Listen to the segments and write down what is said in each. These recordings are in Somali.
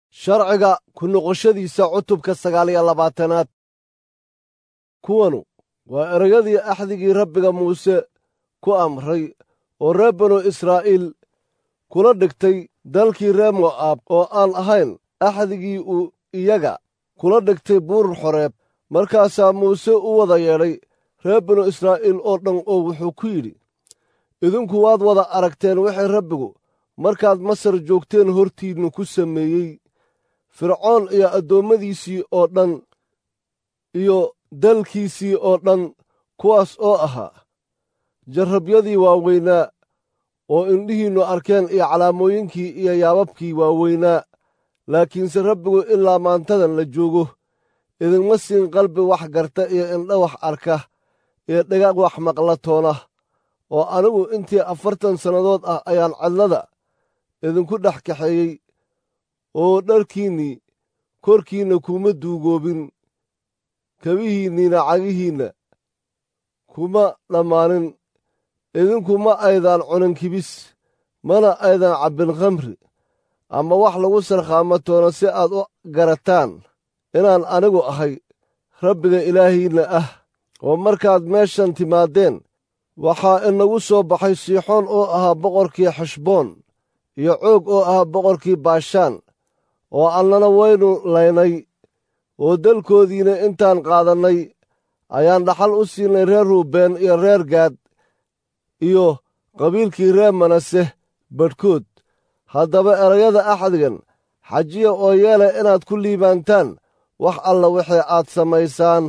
sharciga ku noqoshadiisa cutubka sagaal iyo labaatanaad kuwanu waa erayadii axdigii rabbiga muuse ku amray oo reer banu israa'iil kula dhigtay dalkii reer mo'aab oo aan ahayn axdigii uu iyaga kula dhigtay buur xoreeb markaasaa muuse u wada yeedhay reer banu israa'iil oo dhan oo wuxuu ku yidhi idinku waad wada aragteen wixii rabbigu markaad masar joogteen hortiinnu ku sameeyey fircoon iyo addoommadiisii oo dhan iyo dalkiisii oo dhan kuwaas oo ahaa jarrabyadii waaweynaa oo indhihiinnu arkeen iyo calaamooyinkii iyo yaababkii waaweynaa laakiinse rabbigu ilaa maantadan la joogo idinma siin qalbi wax garta iyo indha wax arka iyo dhagaag wax maqla toona oo anigu intii afartan sannadood ah ayaan cadlada idinku dhex kaxeeyey oo dharkiinnii korkiinna kuma duugoobin kabihiinniina cagihiinna kuma dhammaanin idinku ma aydaan cunin kibis mana aydan cabbin khamri ama wax lagu sarkhaamo toona si aad u garataan inaan anigu ahay rabbiga ilaahiinna ah oo markaad meeshan timaadeen waxaa inagu soo baxay siixoon oo ahaa boqorkii xeshboon iyo coog oo ahaa boqorkii baashaan oo annana waynu laynay oo dalkoodiina intaan qaadannay ayaan dhaxal u siinay reer ruubeen iyo reer gaad iyo qabiilkii reer manase badhkood haddaba erayada axdigan xajiya oo yeela inaad ku liibaantaan wax alla wixii aad samaysaan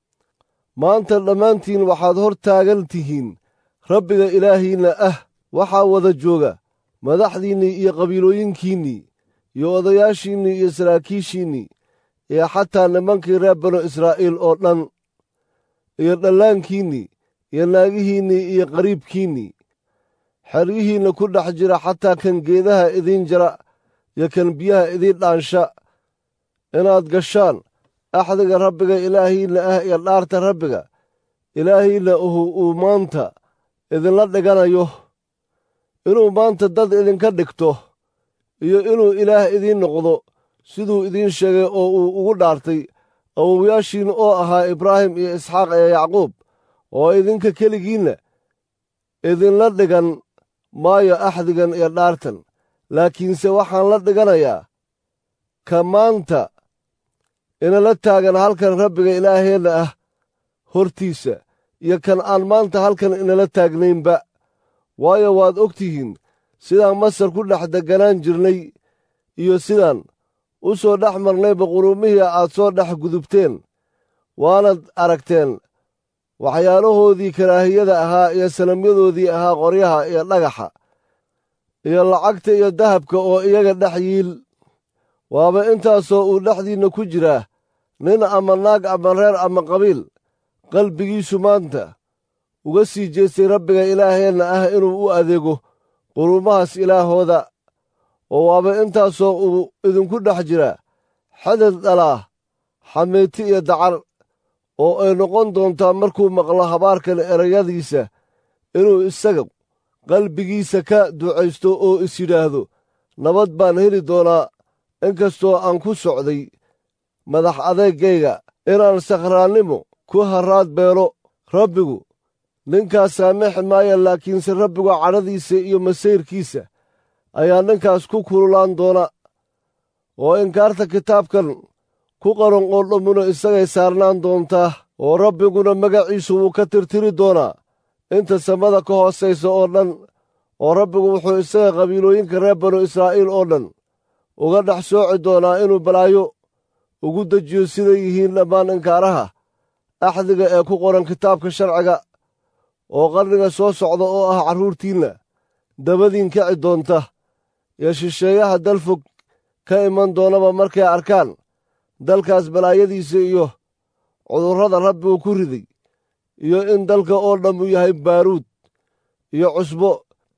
maanta dhammaantiin waxaad hor taagan tihiin rabbiga ilaahiinna ah waxaa wada jooga madaxdiinnii iyo qabiilooyinkiinnii iyo odayaashiinnii iyo saraakiishiinnii iyo xataa nimankii reer banu israa'iil oo dhan iyo dhallaankiinnii iyo naagihiinnii iyo qariibkiinnii xeryihiinna ku dhex jira xataa kan geedaha idiin jara iyo kan biyaha idiin dhaansha inaad gashaan axdiga rabbiga ilaahiinna ah iyo dhaarta rabbiga ilaahiinna uhu uu maanta idinla dhiganayo inuu maanta dad idinka dhigto iyo inuu ilaah idiin noqdo siduu idiin sheegay oo uu ugu dhaartay awowayaashiin oo ahaa ibraahim iyo isxaaq iyo yacquub oo idinka keligiinna idinla dhigan maayo axdigan iyo dhaartan laakiinse waxaan la dhiganayaa ka maanta inala taagan halkan rabbiga ilaaheenna ah hortiisa iyo kan aan maanta halkan inala taagnaynba waayo waad og tihiin sidaan masar ku dhex degganaan jirnay iyo sidaan u soo dhex marnayba quruumihii aad soo dhex gudubteen waanad aragteen waxyaalahoodii karaahiyada ahaa iyo sanamyadoodii ahaa qoryaha iyo dhagaxa iyo lacagta iyo dahabka oo iyaga dhex yiil waaba intaasoo uu dhexdiinna ku jiraa nin ama naag ama reer ama qabiil qalbigiisu maanta uga sii jeestay rabbiga ilaaheenna ah inuu u adeego quruumahaas ilaahooda oo waaba intaasoo uu idinku dhex jiraa xadad dhalaa xameeti iyo dacar oo ay noqon doontaa markuu maqlo habaarkan erayadiisa inuu isaga qalbigiisa ka ducaysto oo is yidhaahdo nabad baan heli doonaa inkastoo aan ku socday madax adeegayga inaan sakhraannimo ku harraad beelo rabbigu ninkaas saamixi maaya laakiinse rabbigu cadhadiisa iyo masayrkiisa ayaa ninkaas ku kululaan doona oo inkaarta kitaabkan ku qaran oo dhammuna isagay saarnaan doontaa oo rabbiguna magaciisu wuu ka tirtiri doonaa inta samada ka hoosaysa oo dhan oo rabbigu wuxuu isaga qabiilooyinka reer banu israa'iil oo dhan uga dhex sooci doonaa inuu balaayo ugu dejiyo siday yihiin dhammaan inkaaraha axdiga ee ku qoran kitaabka sharciga oo qarniga soo socda oo ah carruurtiinna dabadiin kici doonta iyo shisheeyaha dal fog ka iman doonaba markay arkaan dalkaas balaayadiisa iyo cudurrada rabbigu ku riday iyo in dalka oo dhammu yahay baaruud iyo cusbo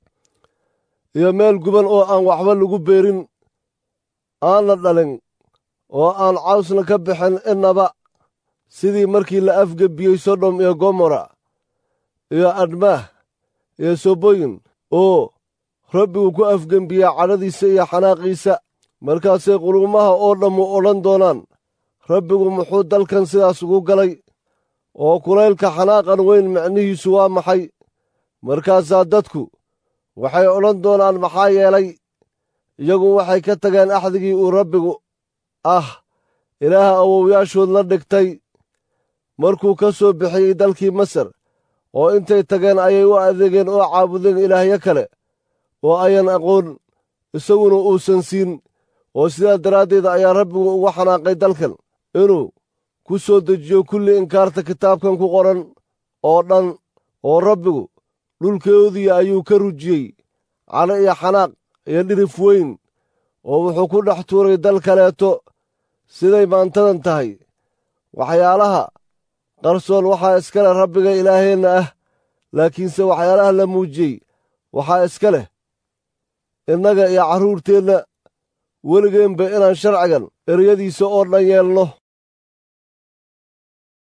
iyo meel guban oo aan waxba lagu beerin aanna dhalin oo aan cawsna ka bixin innaba sidii markii la afgebiyey sodom iyo gomora iyo admaah iyo soboyin oo rabbigu ku afgembiyaa cadhadiisa iyo xanaaqiisa markaasay qulumaha oo dhammu odhan doonaan rabbigu muxuu dalkan sidaas ugu galay oo kulaylka xanaaqan weyn micnihiisu waa maxay markaasaa dadku waxay odhan doonaan maxaa yeelay iyagu waxay ka tageen axdigii uu rabbigu ah ilaaha awowyaashood la dhigtay markuu ka soo bixiyey dalkii masar oo intay tageen ayay u adeegeen oo caabudeen ilaahyo kale oo ayan aqoon isaguna uusan siin oo sidaa daraaddeed ayaa rabbigu ugu xanaaqay dalkan inuu ku soo dejiyo kulli inkaarta kitaabkan ku qoran oo dhan oo rabbigu dhulkoodii ayuu ka rujiyey cano iyo xanaaq iyo dhirif weyn oo wuxuu ku dhex tuuray dal kaleeto siday maantadan tahay waxyaalaha qarsoon waxaa iska leh rabbiga ilaaheenna ah laakiinse waxyaalaha la muujiyey waxaa iska leh innaga iyo carruurteenna weligeenba inaan sharcigan eryadiisa oo dhan yeelno